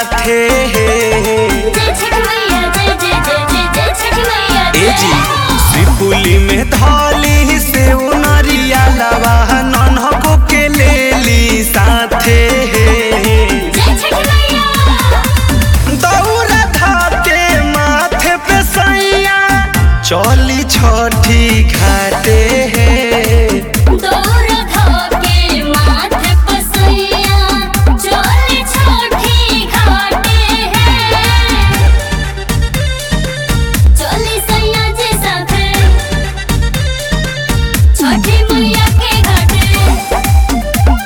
साथे जय छठ मैया जय जय जय जय जय छठ मैया ए जी सिपुली में धाली से उनरिया लवा नन्हको के लेली साथे जय छठ मैया दौरा धाके माथे पे सैया चली छठी घाटे दौर धोके माथे पसैया चोली छोटी घाटे हैं चोली सैया जी साथे छोटी मैया के घाटे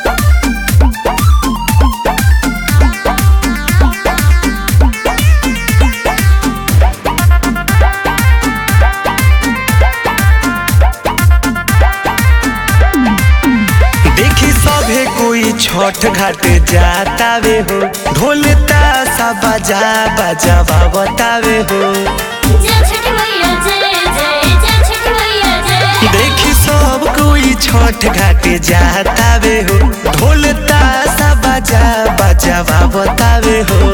देखी सभे कोई छठ घाट जातावे हो ढोल तासा बजा बजावा बतावे हो जय छठ मैया जय जय जय छठ मैया जय देखी सब कोई छठ घाट जातावे हो ढोल तासा बजा बजावा बतावे हो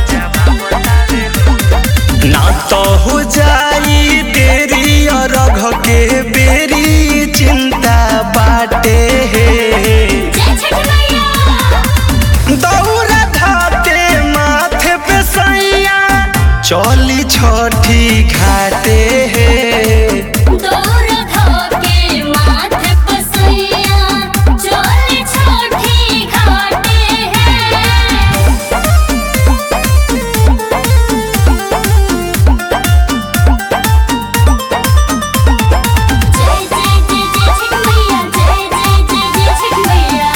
ना तो हो जाई देरी और रघ के बेरी चिंता बाटे जय छठ मैया दौरा धाके माथे पे सैया चली छठी घाटे दौर धोके माथे पसैया चोली छोटी घाटे हैं जय जय जय जय छठ मैया जय जय जय जय छठ मैया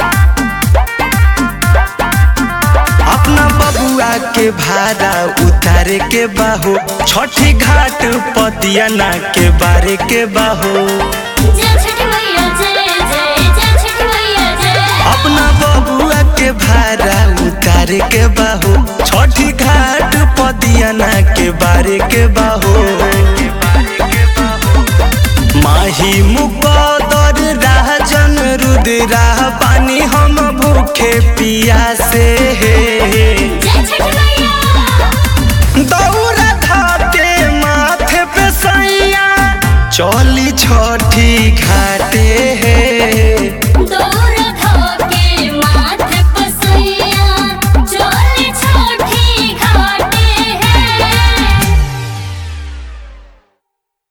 अपना बबुआ के भाड़ा उतारे के बाहो छठी घाट पतियाना के बारे के बाहो जय छठ मैया जय जय जय छठ मैया जय अपना बबुआ के भाड़ा उतारे के बाहो छठी घाट पतियाना के बारे के बाहो माही मुकदर राजन रुद्रा पानी हम भूखे पियासे जय छठ मैया दौरा धाके माथे पे सैया चली छठी घाटे